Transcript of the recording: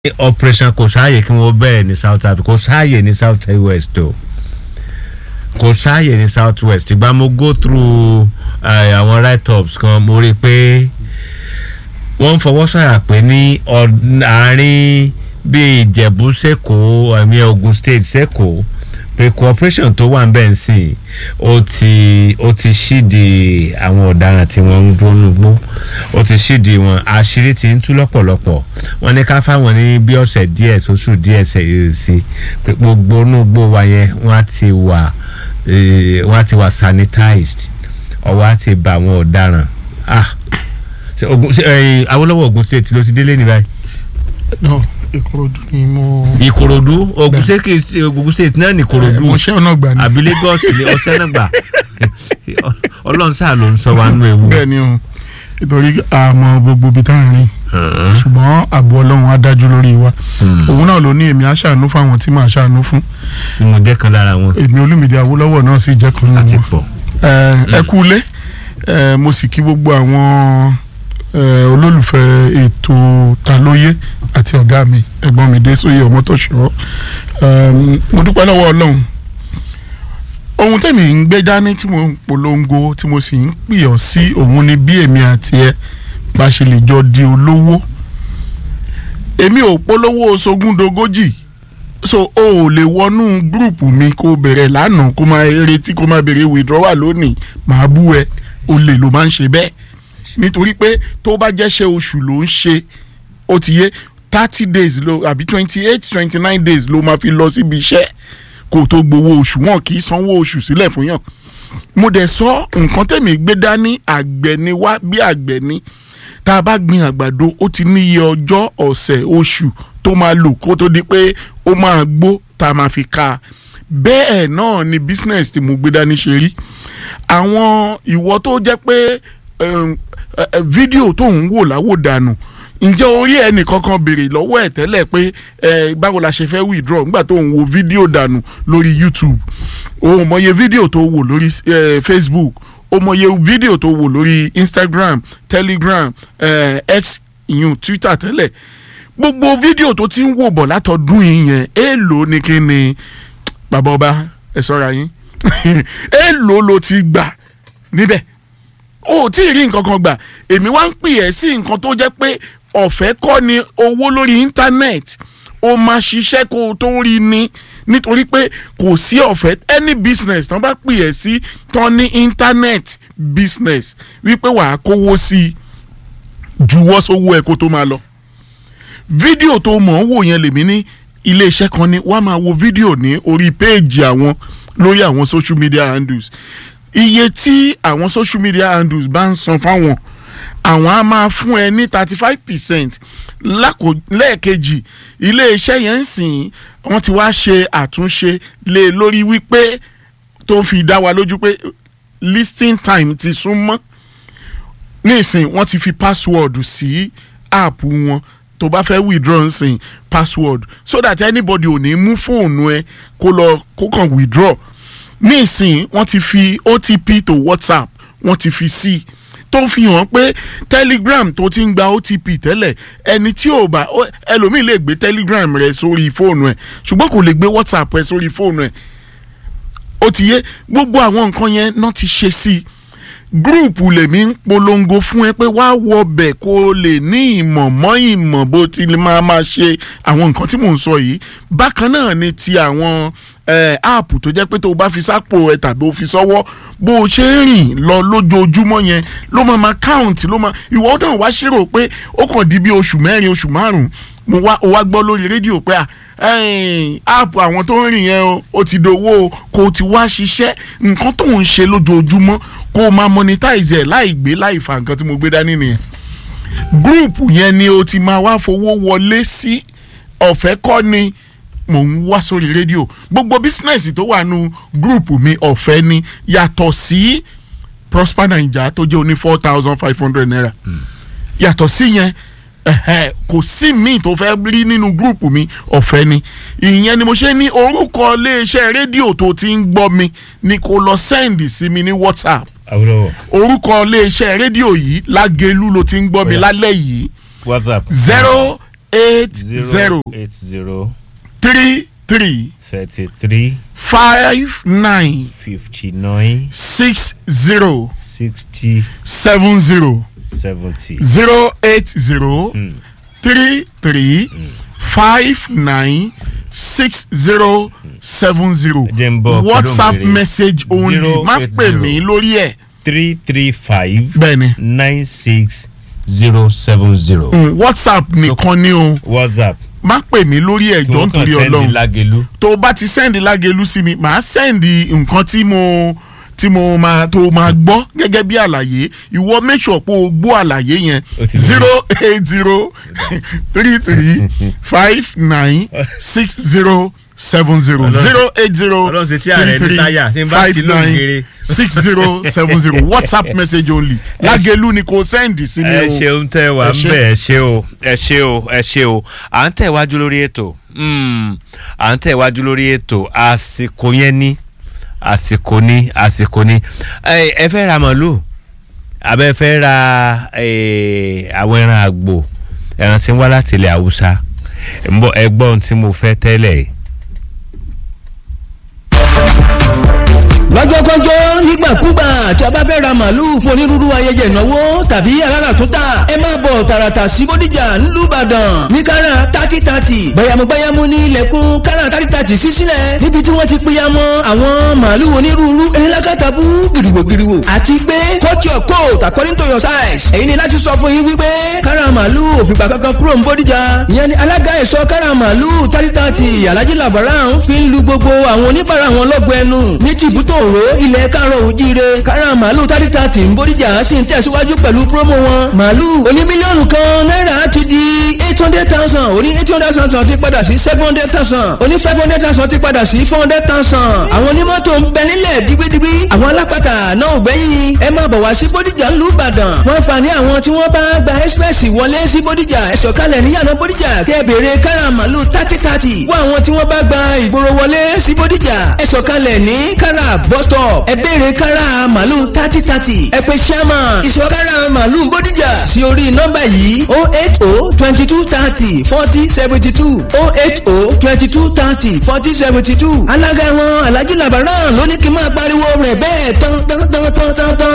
operation kò sáàyè kí wọ́n bẹ̀rẹ̀ ní south africa kò sáàyè ní south west o kò sáàyè ní south west ìgbà mo go through eh, àwọn write-ups kan mo rí i pé wọ́n ń fọwọ́ sọ̀yà pé ní ọ̀d- àárín bíi ìjẹ̀bú sẹ́kọ̀ọ́ ẹ̀mí ogun state sẹ́kọ̀ọ́ pé cooperation tó wà ń bẹ̀ ń sìn ó ti ó ti ṣídìí àwọn ọ̀daràn tí wọ́n ń gbónú gbó ó ti ṣídìí wọn àṣírí ti ń tú lọ́pọ̀lọpọ̀ wọ́n ní ká fáwọn ní bí ọ̀sẹ̀ díẹ̀ sóṣù díẹ̀ sẹ́yìn sí pé gbogbo inú gbó wa yẹn wọ́n á ti wà eh, wọ́n á ti wà sanitized ọwọ́ á ti bá àwọn ọ̀daràn ah ṣe ogun ṣe ẹyin awolowo ogun state ló ti délé ní báyìí. no ìkòròdú ni mo. ìkòròdú ogun state kì í ṣe ogun state náà ní ìkòròdú mo ṣe ọ̀nà gbà ní. àbí lagos ní ọsẹ náà gbà ọlọ́run sáà ló ń sọ wa nínú ewu. bẹ́ẹ̀ ni o nítorí àmọ́ gbogbo ibi tá à ń rìn ṣùgbọ́n ààbò ọlọ́run á dájú lórí wa òun náà ló ní èmi á ṣàánú fáwọn tí màá ṣàánú fún tí mo jẹ́ kan lára wọn èmi olúmídé awólọ́wọ̀ náà sì jẹ́ kan nínú àti wọn. pọ̀. ẹ ẹ kú ilé ẹ mo sì kí gbogbo àwọn ẹ olólùfẹ́ ètò talóyé àti ọ̀gá mi ẹ̀gbọ́n mi dé sóyè ọmọtọ̀ṣọ́ Ẹm, mo dúpẹ́ lọ́wọ́ ọlọ́run ohun tẹ̀mí ń gbé dání tí mo ń polongo tí mo sì ń pè ọ́ sí òun ni bí èmi àti ẹ bá ṣe lè jọ di olówó èmi ò polówó sogúndogójì so o ò lè wọnú gúrùpù mi kó bẹ̀rẹ̀ lánàá kó máa retí kó máa bẹ̀rẹ̀ withdrawal lónìí màá bú ẹ o lè ló máa ń ṣe bẹ́ẹ̀ nítorí pé tó bá jẹ́ṣẹ́ oṣù ló ń ṣe ó ti yé thirty days ló àbí twenty eight twenty nine days ló máa fi lọ síbi iṣẹ́ kó tó gbowó oṣù wọn kì í sanwó oṣù sílẹ̀ fún yàn mo dẹ̀ sọ nǹkan tẹ̀mí gbé dání àgbẹ̀ ni wá bí àgbẹ̀ ni tá a bá gbin àgbàdo ó ti níye ọjọ́ ọ̀sẹ̀ oṣù tó máa lò kó tó di pé ó máa gbó tá a máa fi ká a bẹ́ẹ̀ náà ni business tí mo gbé dání ṣe rí àwọn ìwọ tó jẹ́ pé um, eh, eh, fídíò tó ń wò láwòdànù ǹjẹ́ orí ẹnì kankan béèrè lọ́wọ́ ẹ̀ tẹ́lẹ̀ pé ẹ báwo la ṣe fẹ́ withdraw nígbà tó ń wo fídíò dànù lórí YouTube o mọye fídíò tó wò lórí eh, Facebook o mọye fídíò tó wò lórí Instagram Telegram eh, X ìyún Twitter tẹ́lẹ̀ gbogbo fídíò tó ti ń wò bọ̀ látọdún yìí yẹn èèlò ni kí ni bàbá ọba ẹ ṣọ́ra yín èèlò ló ti gbà níbẹ̀ o ò tí ì rí nǹkan kan gbà èmi wá ń pè ẹ́ sí nǹkan tó jẹ́ pé ọ̀fẹ́ kọ́ ni owó lórí íńtánẹ́ẹ̀tì o máa ṣiṣẹ́ kó o tó rí ni nítorí pé kò sí ọ̀fẹ́ any business tán bá pè ẹ́ sí tán ní internet business wípé wàá kówó sí i juwọ́ sówó ẹ̀ kó tó máa lọ fídíò tó mọ̀ ń wò yẹn lèmi ní iléeṣẹ́ kan ní wàá máa wo fídíò ní orí péèjì àwọn lórí àwọn social media handles iye tí àwọn social media handles bá ń san fáwọn àwọn á máa fún ẹ ní thirty five percent lẹ́ẹ̀kejì iléeṣẹ́ yẹn ń sìn wọ́n ti wá ṣe àtúnṣe lé lórí wípé tó fi dá wa lójú pé listing time ti sún mọ́ nísìn wọ́n ti fi password sí app wọn tó bá fẹ́ withdraw nsìn password so that anybody ò ní mú fóònù ẹ kó lọ kó kàn withdraw nísìn wọ́n ti fi OTP tó WhatsApp wọ́n ti fi sí i tó fi hàn pé telegram tó ti ń gba otp tẹ́lẹ̀ ẹni tí ò bá ó- ẹlòmíì lè gbé telegram rẹ sórí fóònù ẹ̀ ṣùgbọ́n kò lè gbé whatsapp rẹ sórí fóònù ẹ̀ ó ti yé gbogbo àwọn nǹkan yẹn náà ti ṣe sí i gúrùpù lèmi ń polongo fún ẹ pé wá wọ bẹ̀ kó o lè ní ìmọ̀ mọ́ ìmọ̀ bó ti lè máa máa ṣe àwọn nǹkan tí mò ń sọ yìí bákan náà ni ti àwọn eh, áàpù tó jẹ́ pé tó o bá fi sápò ẹ tàbí o fi sọ́wọ́ bó o ṣe ń rìn lọ lójoojúmọ́ yẹn ló máa máa count ló máa ìwọ náà wá ṣírò pé ó kàn di bí oṣù mẹ́rin oṣù márùn-ún mo wá o wá gbọ́ lórí rédíò pé à ẹ̀yìn, áàpù àwọn tó ń rìn yẹn o ó ti dowó o kó o ti wá ṣiṣẹ́ nǹkan tó ń ṣe lójoojúmọ́ kó o máa monetize ẹ̀ láì gbé láì fa nǹkan tí mo gbé dání nìyẹn gúrùpù yẹn ni o ti máa wá fowó wọlé sí ọ̀fẹ́ kọ́ ni mò ń wá sórí rédíò gbogbo bísínẹ́sì tó wà nù gúrùpù mi ọ̀fẹ́ ni yàtọ̀ sí Prosper Naija tó jẹ́ oní four thousand five hundred naira yàtọ̀ sí yẹn ẹ̀hẹ̀, kò sí míì tó fẹ́ rí nínú gúrùpù mi ọ̀fẹ́ ni ìyẹn ni mo ṣe ní orúkọ iléeṣẹ́ rédíò tó ti ń gbọ́ mi ni kò lọ sẹ́ǹdì sí mi ní WhatsApp awolowo orúkọ iléeṣẹ́ rédíò yìí lágẹ̀lú ló ti ń gbọ́ mi Ó yá. lálẹ́ yìí whatsapp. zero eight zero eight zero three three thirty three five nine fifty nine six zero sixty seven zero seventy. zero eight zero three three five nine six zero seven zero Jẹ́ n bọ̀ whatsapp pẹ̀lú òǹkèrè. message only Zero má eight pè zero. mí lórí ẹ̀ three three five bẹ́ẹ̀ni nine six zero seven zero. Mm, whatsapp nìkan ni o whatsapp má pè mí lórí ẹ̀ kí jọ wọ́n kàn nítorí sẹ́ndì ọlọ́run lágẹ̀lú. tó o bá ti sẹ́ndì lágẹ̀lú sí mi màá sẹ́ndì nǹkan tí mo tí mo máa tó o máa gbọ́ gẹ́gẹ́ bí àlàyé ìwọ make sure pé o gbọ́ àlàyé yẹn O ti bẹ̀rẹ̀. zero eight zero three three five nine six zero seven zero Ọlọ́run- zero eight zero Ọlọ́run ṣe tí ààrẹ ní táyà, tí n bá five ti lóhùn nine kéré. six zero seven zero whatsapp message only lágẹ̀lú ni kò sẹ́ndì sí mi ẹ o ṣeun tẹ wà Ẹ ń ṣé. bẹ ẹ ṣe o ẹ ṣe o ẹ ṣe o à ń tẹ̀wájú lórí ètò Mm, à ń tẹ̀wájú lórí ètò àsìkò yẹn ní àsìkò ní àsìkò ní ẹ ẹ fẹ́ ra màálù àbẹ fẹ́ ra eh, àwọn ẹran àgbò ẹran tí ń wá láti ilẹ̀ haúsá ń bọ̀ ẹ gbọ́ ohun tí mo fẹ́ tẹ́lẹ̀ yìí. lọ́jọ́kọ́jọ́ nígbàkúgbà tí a bá fẹ́ ra màálùú fún onírúurú ayẹyẹ ìnáwó tàbí aláràtúntà ẹ máa bọ̀ tààràtà sí bódìjà nílùú ìbàdàn ní kára tátí tátì bẹ̀yàmúbẹ̀yàmú ní ilẹ̀kùn kára tátí tátì sí sílẹ̀ níbi tí wọ́n ti pìyàmọ́ àwọn màálùú onírúurú erélákàtàbú gìrìwò gìrìwò àti pé cut your coat according to your size èyí ni láti sọ fún yín wípé kára màálùú òfìgbà kankan kúrò ń bódìjà ìyẹn ni alága ẹ̀ṣọ́ kára màálùú tátí tátì alhaji labaran fi ń lu gbogbo àwọn oníbàárà wọn lọ́gbọ̀ ẹnu ní tìbútò òró ilẹ̀ kárọ̀ òjíire kára màálù tátí tààtì ń bódìjà sì ń tẹ̀síwájú pẹ̀lú promo wọn màálù oní mílíọ̀nù kan náírà ti di eight hundred thousand oní eight hundred thousand ti padà sí seven hundred thousand oní five hundred thousand ti padà sí four hundred thousand àwọn onímọ́tò ń bẹ nílẹ̀ digbidigbi àwọn alápàtà náà ò gbẹ́yìn ẹ máa bọ̀ wá sí bódìjà ńlú ìbàdàn fún àǹfààní àwọn tí wọ́n bá gba express wọlé sí bódìjà ẹ sọ̀kalẹ̀ níyànà bódìjà kẹ́ ẹ béèrè kára màálù thirty thirty fún àwọn tí wọ́n bá gba ìgboro wọlé sí bódìjà ẹ sọ̀kalẹ̀ ní kára bus stop ẹ béèrè kára màálù thirty thirty ẹ pè chairman ìṣọ̀ kára màálù bódìjà sí orí nọ́mbà yìí oh eight oh twenty two thirty forty seventy two oh eight oh twenty two thirty forty seventy two alága wọn alhaji labaran ló ní kí n máa pariwo rẹ̀ bẹ́ẹ̀ tán tán tán tán tán tán.